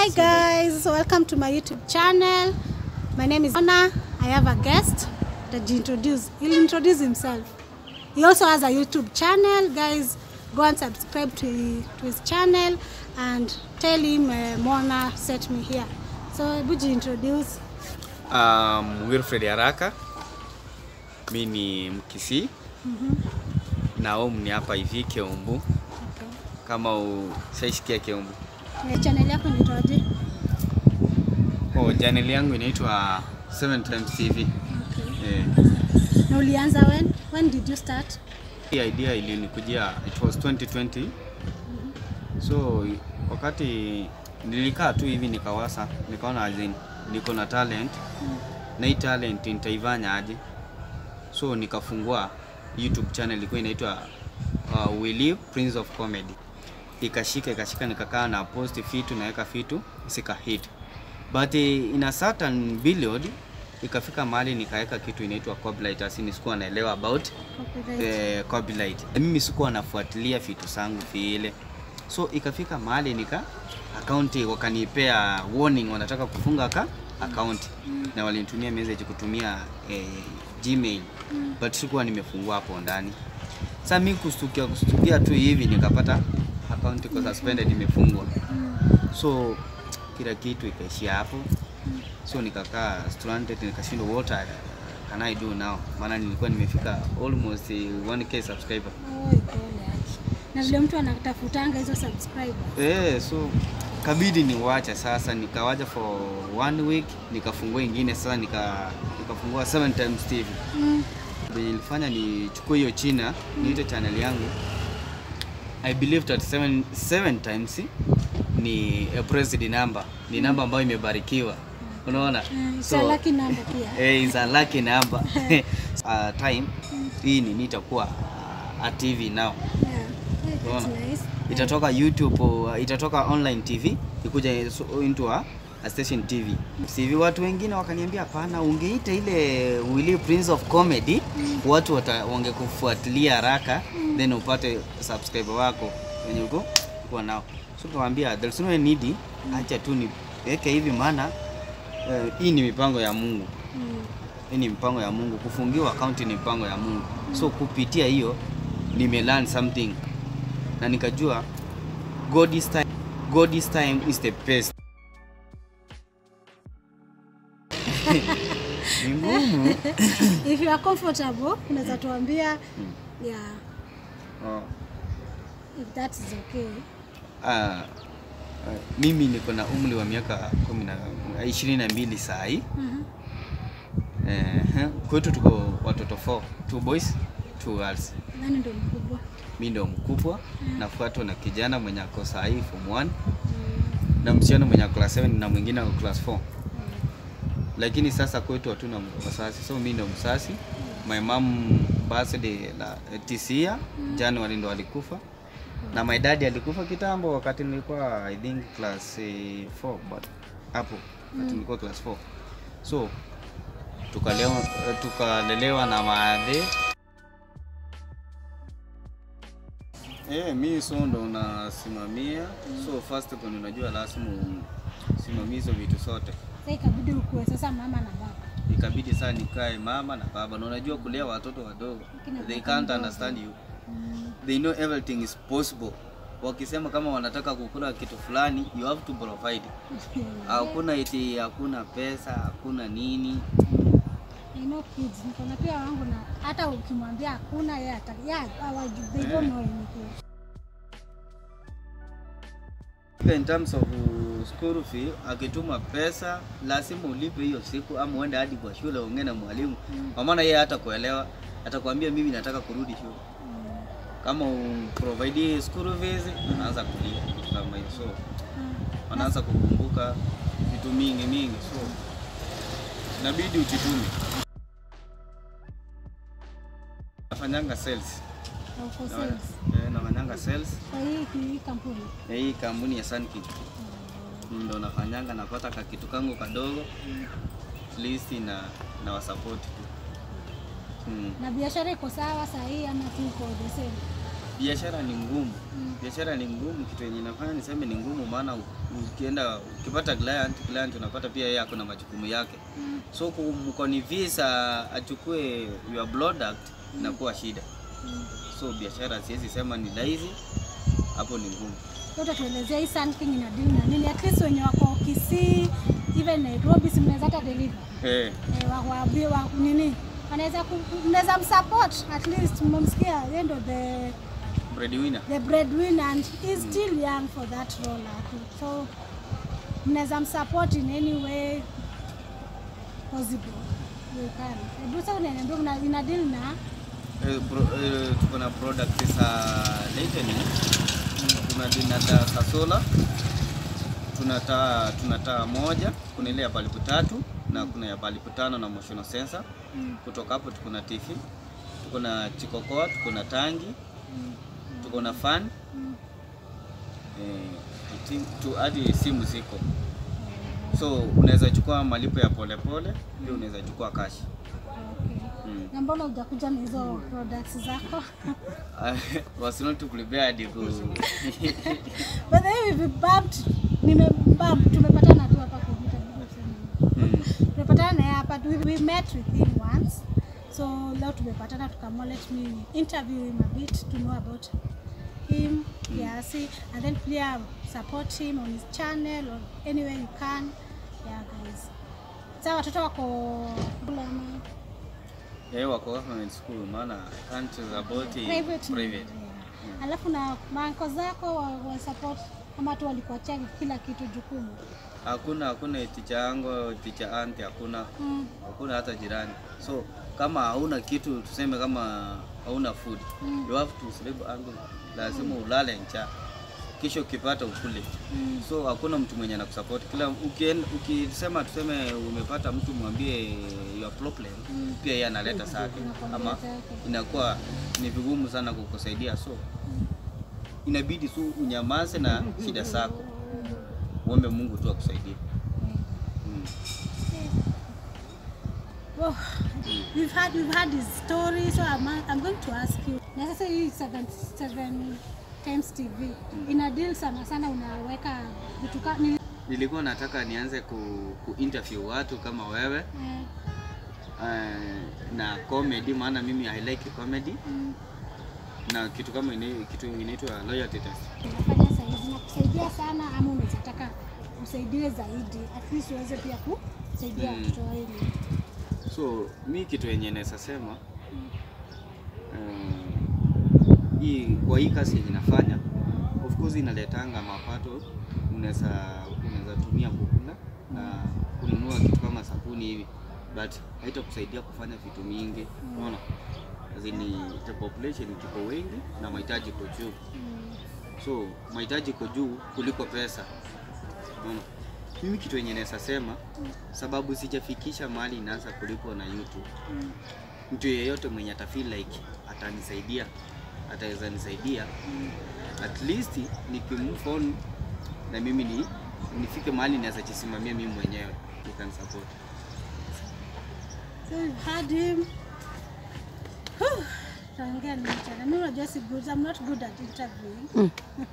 Hi guys, welcome to my YouTube channel. My name is Anna. I have a guest that he introduce. He'll introduce himself. He also has a YouTube channel. Guys, go and subscribe to, to his channel and tell him uh, Mona sent me here. So, would you introduce? Um, Wilfred Haraka, mi ni Mkisii na home ni hapa hivi Keumbu, Okay. kama ushaisikia Keumbu. Na channel yako inaitwaje? Oh, channel yangu inaitwa 7 Times TV. Okay. Eh, Na ulianza when? When did you start? hii idea ilinikujia it was 2020 so wakati nilikaa tu hivi nikawasa nikaona as in, niko na talent na hii talent nitaifanya aje so nikafungua youtube channel ilikuwa inaitwa uh, Willy Prince of Comedy ikashika ikashika nikakaa na post fitu naweka fitu sika hit but eh, in a certain period ikafika mahali nikaweka kitu inaitwa copyright asini sikuwa naelewa about Copyright. eh, copyright. Mimi sikuwa nafuatilia vitu zangu vile, so ikafika mahali nika akaunti wakanipea warning, wanataka kufunga ka akaunti na walinitumia message kutumia eh, Gmail but sikuwa nimefungua hapo ndani. Sasa mimi kustukia kustukia tu hivi nikapata akaunti iko suspended imefungwa, so kila kitu ikaishia hapo, so nikakaa stranded, nikashindwa what I- can I do now, maana nilikuwa nimefika almost eh, 1k subscriber. Oi, pole yake. Na vile mtu anatafutanga hizo subscribers. Eh, so kabidi niwacha sasa, nikawacha for one week, nikafungua ingine sasa, nika nikafungua 7 times TV. Mm. Venye nilifanya nichukue hiyo China niite channel yangu. I believe that 7 7 times ni a president number, ni namba ambayo imebarikiwa. Unaona? Mm, it's a lucky number pia. Eh, is a lucky number. uh, time hii ni nitakuwa uh, a TV now. Yeah. Hey, that's Unaona? nice. itatoka YouTube, uh, itatoka online TV ikuja so- into a, a station TV. CV watu wengine wakaniambia hapana, ungeita ile Willy Prince of Comedy watu wata, wangekufuatilia haraka then upate subscriber wako wenye uko uko nao. So tukamwambia there's no need, acha tu niweke hivi maana eh, hii ni mipango ya Mungu. Mm. Hii ni mpango ya Mungu. Kufungiwa akaunti ni mpango ya Mungu. So kupitia hiyo nime learn something na nikajua God is time, God is time is the best. Ni ngumu. If you are comfortable, unaweza tuambia yeah, Oh, if that is okay. ah, ah, mimi niko na umri wa miaka kumi na ishirini na mbili saa hii. Mhm. Eh, kwetu tuko watoto 4, two boys, two girls. Nani ndo mkubwa? Mi ndo mkubwa, nafuatwa na kijana mwenye ako saa hii form 1 Mm. na msichana mwenye ako class 7 na mwingine ako class 4. Lakini sasa kwetu hatuna wasasi, so mi ndo msasi. My mom birthday la this year January ndo alikufa, na my dad alikufa kitambo wakati nilikuwa I think class 4 but hapo wakati nilikuwa class 4 so tukalewa tukalelewa na maadhe Eh, mi so ndo unasimamia so first kwa unajua lazima usimamie hizo vitu zote. Sasa ikabidi ukue sasa mama na baba. Ikabidi saa nikae mama na baba, na unajua kulea watoto wadogo Lakini they watoto can't wadogo. understand you, Mm. they know everything is possible. Wakisema kama wanataka kukula kitu fulani, you have to provide. Hakuna eti hakuna pesa, hakuna nini. I know kids, niko na pia wangu na hata ukimwambia hakuna yeye ata yeah, hawajui, they don't know anything. In terms of uh, school fee, akituma pesa lazima ulipe hiyo siku, ama uende hadi kwa shule ongee na mwalimu, kwa maana yeye hata kuelewa, atakwambia mimi nataka kurudi shule. Mm. Kama uprovide school fees, anaanza kulia kitu kama hiyo, so Mm. anaanza kukumbuka vitu mingi mingi, so inabidi ujitume. Nafanyanga sales, Na uko Na- sales. eh, nafanyanga sales Kwa hii hii kampuni. ya hii kampuni ya Sunking ndo nafanyanga, napata kakitu kangu kadogo at least na na wasupport tu. Mm. Na biashara iko sawa saa hii ama tu iko the same? biashara ni ngumu. Biashara ni ngumu, kitu yenye nafanya niseme ni ngumu, maana u- ukienda ukipata client, client unapata pia yeye ako na majukumu yake, so kumconvince achukue your product inakuwa shida. So biashara siwezi sema ni rahisi, hapo ni ngumu. Yote tuelezea hii Sun King ina deal na nini? At least wenye wako Kisii, even Nairobi, si mnaweza hata deliver Eh, eh, wa, wa, wa, nini wanaweza ku- mnaweza msupport at least, mmemsikia yeye ndo the breadwinner. the breadwinner and he's still young for that role aki- so mnaweza msupport in any way possible you can. Hebu sasa unaniambia una ina deal na Eh, pro- eh, tuko na product za lightning, tuna dina taa za solar, tuna taa tuna taa moja, kuna ile ya balbu tatu na kuna ya balbu tano na motion sensor. Mm. Kutoka hapo tuko na TV, tuko na chikokoa, tuko na tangi, tuko na fan Mm. eh, ti- tu hadi simu ziko, so unaweza chukua malipo ya polepole, pia unaweza chukua cash. Okay. Mm. Na mbona hujakuja na hizo products zako? was not prepared ku By the way, we've bumped, nimebump, tumepatana tu hapa kwa interview. Mm. Tumepatana naye hapa, we, we met with him once. So leo tumepatana tukamo let me interview him a bit to know about him kiasi and then pia support him on his channel or anywhere you can. Yeah guys. Sasa watoto wako bulama Eh, wako government school maana I can't about it private. private. Yeah. Alafu na manko zako wa, wa support ama tu walikuachia kila kitu jukumu. Hakuna hakuna ticha yangu ticha anti hakuna Mm. hakuna hata jirani. So kama hauna kitu tuseme kama hauna food Mm. you have to sleep hungry. Lazima ulale njaa. Kisha ukipata ukule. Mm. So hakuna mtu mwenye anakusupport. Kila ukien, ukisema tuseme umepata mtu mwambie your problem, Mm. pia yeye analeta zake Anakwambia ama zake. inakuwa ni vigumu sana kukusaidia, so inabidi tu unyamaze na shida zako, uombe Mungu tu akusaidie. Mm. Oh, we've had we've had his story, so I'm, I'm going to ask you. Na sasa hii seven, seven times TV ina deal sana sana, unaweka vitu ka ni, Nilikuwa nataka nianze ku, ku interview watu kama wewe eh, uh, na comedy, maana mimi I like comedy mm, na kitu kama ina, kitu inaitwa loyalty test. unafanya saizi na kusaidia sana, ama unaweza taka usaidiwe zaidi, at least uweze pia kusaidia Mm. watoto wengi. So mi kitu yenye naweza sema uh, hii kwa hii kazi yenye nafanya of course inaletanga mapato, unaweza unaweza tumia kukula na kununua kitu kama sabuni hivi, but haitakusaidia kufanya vitu mingi, unaona azini the population tuko wengi na mahitaji iko juu, Mm, so mahitaji iko juu kuliko pesa, unaona. Mimi kitu yenye naweza sema sababu sijafikisha mahali inaanza kulipwa na YouTube mm, mtu yeyote mwenye atafeel like atanisaidia ataweza nisaidia at least nikimove on na mimi ni nifike mahali naweza jisimamia mimi mwenyewe you can support So we've had him. Whew, Taongea ni mchana. Mimi unajua si good. I'm not good at interviewing.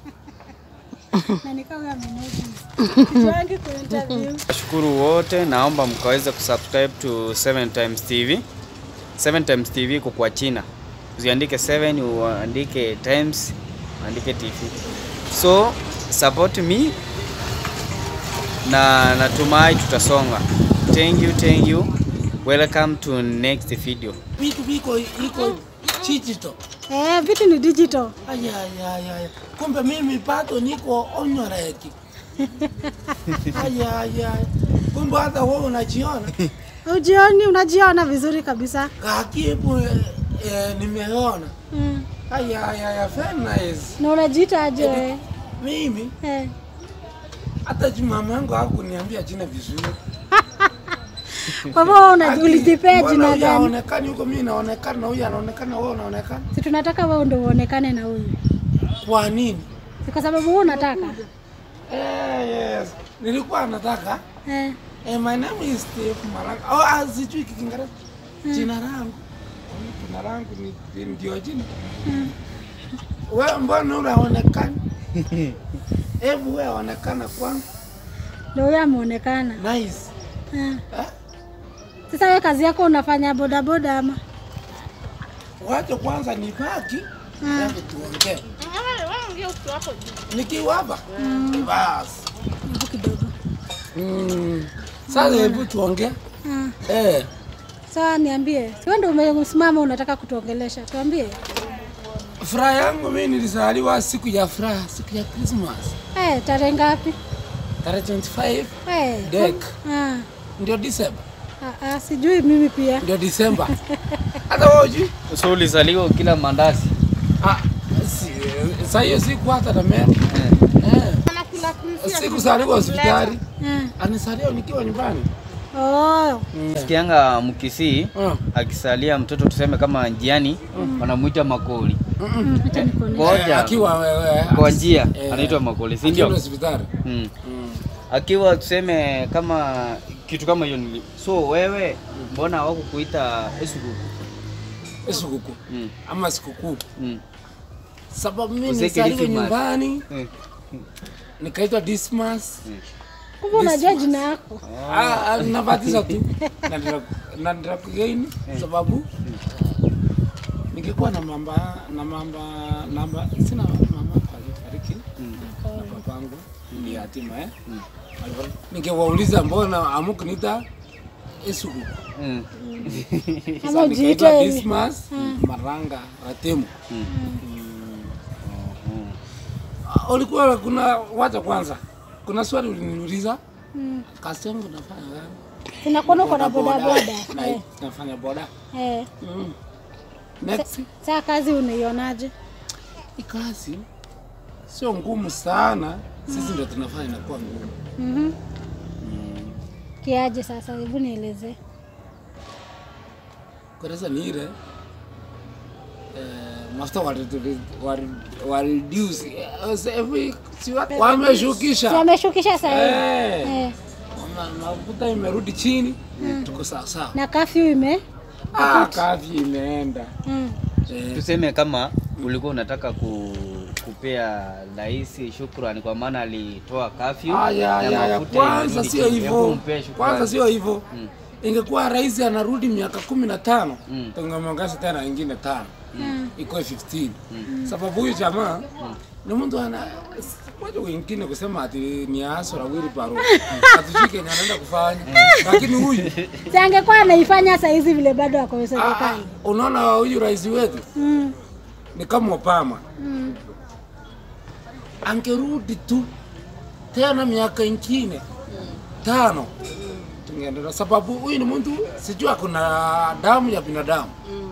Na nikawa huyo amenotice. Sijuangi ku interview. Nashukuru wote, naomba mkaweze kusubscribe to 7 times TV. 7 times TV iko kwa China. Usiandike 7 uandike times, uandike TV. So support me na natumai tutasonga. Thank you, thank you. Welcome to next video. vitu viko iko digital. Eh, vitu ni digital. Aya, aya, aya, aya. Kumbe mimi bado niko onyoreki. Aya, aya. Kumbe hata wewe unajiona Ujioni, unajiona vizuri kabisa. kakibu eh, eh, nimeona. Mm. Aya, aya, aya, very nice. Na unajiita aje? Mimi Eh. hata mama yangu hakuniambia jina vizuri. Kwa hivyo una- Ati, ulijipea mbona jina huyu gani? haonekani huko, mimi naonekana, huyu anaonekana, wewe unaonekana. Si tunataka wewe ndio uonekane na huyu. Kwa nini? Si kwa sababu wewe unataka. Eh, yes. Nilikuwa nataka Eh. Eh, my name is Steve Malanga. Oh, ah, sijui Kiingereza. Jina langu. Jina langu ni ni- ndio jina. wewe mbona unaonekana? Hebu wewe onekana kwangu. Ndio huyo ameonekana. Nice. Ah. Eh? Sasa wewe kazi yako unafanya bodaboda ama? Wacha kwanza nibaki Ah. hebu tuongee. Nikiwa hapa basi. Hebu kidogo. Mm. Sasa hebu tuongee. Ah. Eh, Sawa, niambie. Si wewe ndio umesimama unataka kutuongelesha. Tuambie. furaha yangu mimi nilizaliwa siku ya furaha, siku ya Christmas. Eh, tarehe ngapi? Tarehe 25 Eh. Dek. Ah. ndio Disemba. Ah, ah, sijui mimi pia. Ndio Disemba. Hata wewe hujui? So ulizaliwa kila mandazi. Ah, si, saa hiyo siku hata na mema. Eh. Sikuzaliwa hospitali. Ah. Anisalia nikiwa nyumbani. Oh. Sikianga mkisii Mm. akisalia mtoto tuseme kama njiani wanamuita makoli. Mm, acha nikuone. Eh, Ngoja akiwa wewe kwa njia eh, anaitwa makoli, si akiwa ndio? hospitali. Mm. Mm. Akiwa tuseme kama kitu kama hiyo nili. So wewe mbona hawakukuita Esukuku? Sikukuu Mm. ama sikukuu, Mm. sababu mimi Uzeke nilizaliwa Dismas. nyumbani Eh. nikaitwa Dismas. Kumbe unajua jina yako. Ah, ah, nabatiza tu Na ndira- na ndira kugaini sababu nikikuwa na mamba na mamba namba sina mama alifariki na babangu ni yatima eh. Alifariki. Nikiwauliza mbona amukuniita Esuku Mm. Ama ujiite nikaitwa hivi. Dismas Maranga Ratemu. Mm. Ah, Ulikuwa kuna wacha kwanza, kuna swali uliniuliza Mm. kazi yangu nafanya gani? Tunakuona uko na Boda boda boda. boda. Na- Eh. Nafanya boda. Eh. Mm. Next. Sasa kazi unaionaje? Hii kazi sio ngumu sana, sisi ndio tunafanya inakuwa ngumu. Mhm. Kiaje sasa? Hebu nielezee. Kwanza ni ile eh, mafuta wali- wali- wali reduce eh, sasa hivi si wa- wameshukisha Wameshukisha sasa hivi. Eh, Eh. ma- mafuta imerudi chini, tuko sawa sawa. Na kafyu ime Ah, kazi imeenda mm. eh, Tuseme kama ulikuwa unataka ku, kupea rais shukrani kwa maana alitoa kafyu Ah, ya, ya, ya. Kwanza sio hivyo, kwanza sio hivyo. Mm. Ingekuwa rais anarudi miaka kumi na tano Mm. tungemwongeza tena ingine tano Mm. ikuwe 15 sababu huyu jamaa ni mtu ana watu wengine kusema ati ni asora wili paro atujui kenye anaenda kufanya lakini huyu Si angekuwa anaifanya saa hizi vile bado ako ah, ah, serikali. unaona huyu rais wetu Mm. ni kama Obama Mm. angerudi tu tena miaka ingine tano tungeendelea, sababu huyu ni mtu sijui kuna damu ya binadamu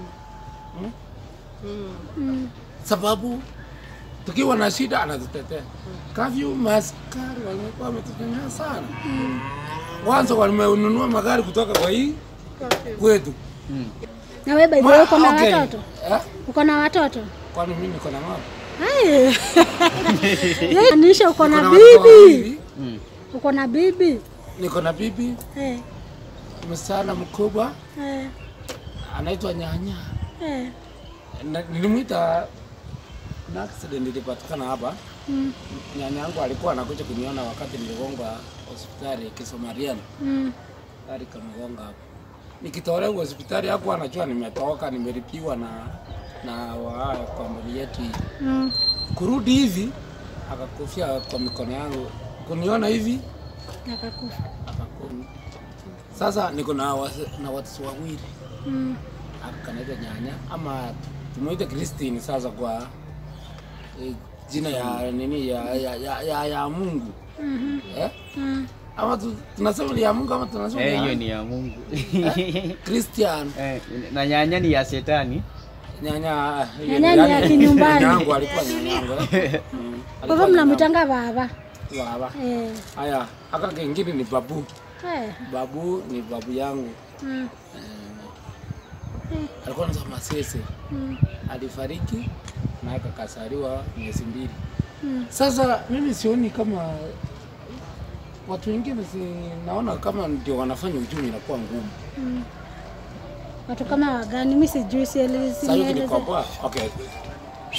Mm. sababu tukiwa na shida anatutetea. Kavyu maskari walikuwa wametutegemea sana. Mwanzo wamenunua magari kutoka kwa hii kwetu. Na wewe by the way uko na Okay. watoto? Eh? Uko na watoto? Kwani mimi niko na mama? Hai. Yeye anisha uko na Niko na watoto bibi. wawili, Mm. Uko na bibi? Niko na bibi Eh. msichana mkubwa Eh. anaitwa Nyanya. Eh. Na- Nilimwita na accident ilipatikana hapa. Mm. Nyanya yangu alikuwa anakuja kuniona wakati niligongwa hospitali Kisomaliana. Mm. gari kamegonga hapo. Nikitolewa hospitali hapo anajua nimetoka, nimelipiwa na na wa kampuni yetu hii. Mm. Kurudi hivi akakufia kwa mikono yangu, kuniona hivi Akakufa. akakum. Sasa niko na wasi- na watoto wawili, Mm. akanaitwa nyanya ama tumuite Christine sasa kwa eh, jina ya nini ya ya, ya, ya, ya Mungu Mhm. eh? Mm. Ama tu, tunasema ni ya Mungu ama tunasema Eh, ni hiyo ya ni ya Mungu. Christian Eh, na nyanya ni ya shetani. nyanya Nyanya ni ya kinyumbani. yangu alikuwa nyanyangu eh. Mm, Kwa hivyo mnamwitanga baba. alikuwa baba Eh. haya aka kengine ni babu Eh. babu ni babu yangu Mm. alikuwa anaitwa Masese Mm. alifariki na akakasariwa miezi mbili Mm. sasa mimi sioni kama watu wengine si naona kama ndio wanafanya uchumi inakuwa ngumu Mm. Watu kama wagani? Mimi sijui, sielezi. sasa hivi nieleze. nikopoa okay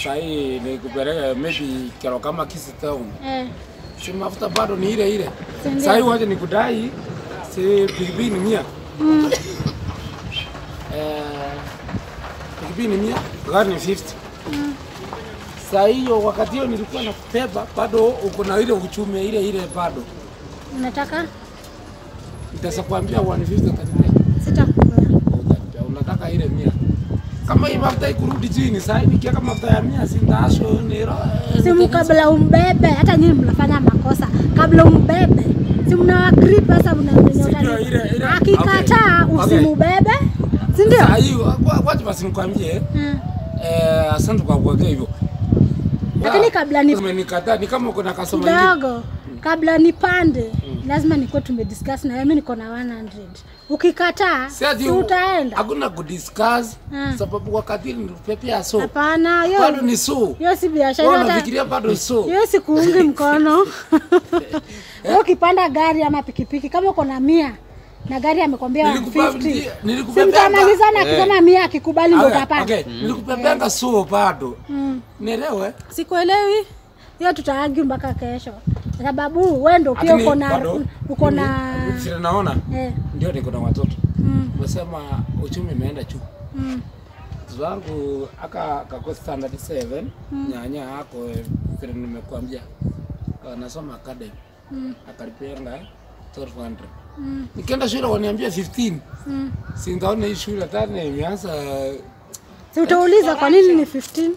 sahii nikupeleke maybe kero kama Kisii town, Eh. si mafuta bado ni ile ile. Si ndio? Sahii wacha nikudai si pikipiki ni mia Mm. eh, pikipiki ni mia gari ni 50 saa hiyo wakati hiyo nilikuwa na kubeba bado uko na ile uchumi ile ile bado Unataka? nitaweza kuambia 150 utanipea. Sitakupea. Utanipea. unataka ile mia kama hii mafuta ikurudi chini saa hii nikiweka mafuta ya mia sindasho niro Simu kabla umbebe, hata nyinyi mnafanya makosa. Kabla umbebe, si mna agree pesa mna Sijui ile- ile- Akikataa okay, okay. usimubebe, si ndio? saa hii wa- wacha basi nikwambie Mm. eh, asante kwa kuwekea hivyo Lakini kabla ni- umenikataa ni kama kuna customer ingine Kidogo kabla nipande, lazima nikuwe tumediscuss na wewe. Mimi niko na 100. Ukikataa, Si ati si u- utaenda? hakuna kudiscuss Mm. sababu wakati nilipepea so Hapana, hiyo bado ni so hiyo si biashara. Wewe hata- unafikiria bado so hiyo sikuungi mkono. Wewe ukipanda gari ama pikipiki kama uko na mia na gari amekwambia Nilikupa- 150 si nilikupepea mtamalizana akisema mia akikubali ndo Okay, utapanda. okay. Nilikupepanga so bado Mm. nielewe Sikuelewi hiyo, tutaagi mpaka kesho, kwa sababu wewe ndo pia Lakini uko na bado, uko mimi, na vile naona eh, ndio niko na watoto mm, umesema uchumi imeenda juu mm, mtoto wangu aka kako standard 7 nyanya ako eh, vile nimekuambia anasoma academy mm, akalipenga 1200 mm, nikienda shule waniambia 15 mm. singaona hii shule tena imeanza Si utauliza kwa nini ni 15?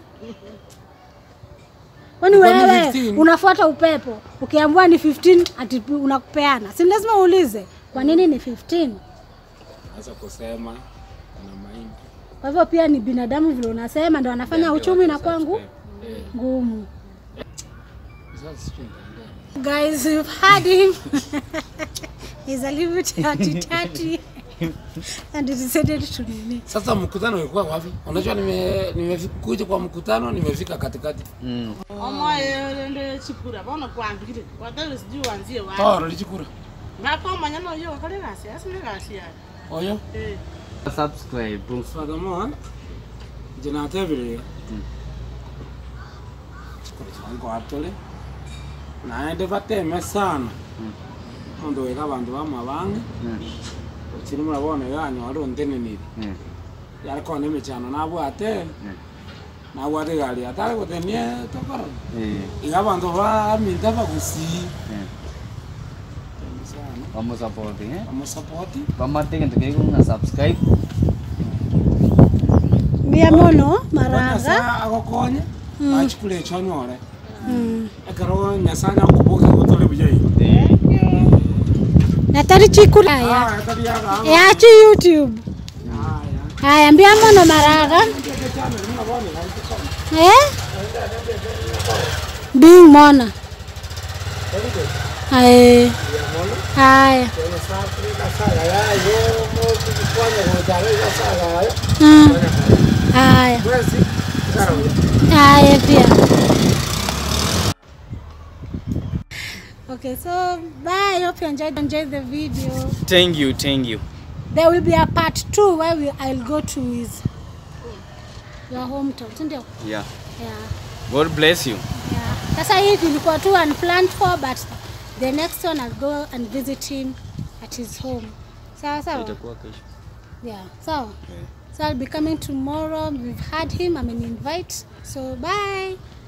Kwani Kwa nini wewe 15? unafuata upepo ukiambiwa ni 15 ati unakupeana? Si lazima uulize kwa nini ni 15? anza kusema kuna mahindi Kwa hivyo pia ni binadamu vile unasema ndio anafanya uchumi na kwangu eh, ngumu. sasa sijui nitaendea. Guys, you've heard him. He's a little bit dirty and he decided to nini. Sasa mkutano ulikuwa wapi? Unajua nime nimekuja kwa mkutano nimefika katikati. Mm. omoye nde chikura bono kwambire watari sijui wanzie wapi Toro lichikura. ngakomanya noyo kale gasi asine gasi yayo Oyo. eh Subscribe. Furthermore, jina tebire. Chikura changu atole. Naende bateme sana. Ondo wega bantu bamabange. Mm. Chiri murabona yanyu ari onteneniri. Mm. Yariko ne michano nabwate. Nabwate gari atare gutenie tokoro. Eh. Iga bantu baminta bagusii. Eh. Sana. Wamusupport eh. Bamusapoti. Bamate kintu kiku subscribe. Mbia mono Bwana maraga. saa agokonye. Achikule echonyore. Mm. ekero nyasaye akubuke gutore buyai Na tari chikura ya. aya tariaga Yachi YouTube. aya Haya, mbia mono maraga. Eh? Bing mona. Haya. Haya. Mm. Haya. Haya pia. Okay, so bye. I hope you enjoyed enjoyed the video. Thank you, thank you. There will be a part two where we, I'll go to his your hometown, si ndio? Yeah. Yeah. God bless you. Yeah. Sasa hii ilikuwa tu unplanned for but the next one I'll go and visit him at his home. Sawa sawa? Itakuwa kesho. Yeah. Sawa. Yeah. So I'll be coming tomorrow. We've had him. I'm an invite. So bye.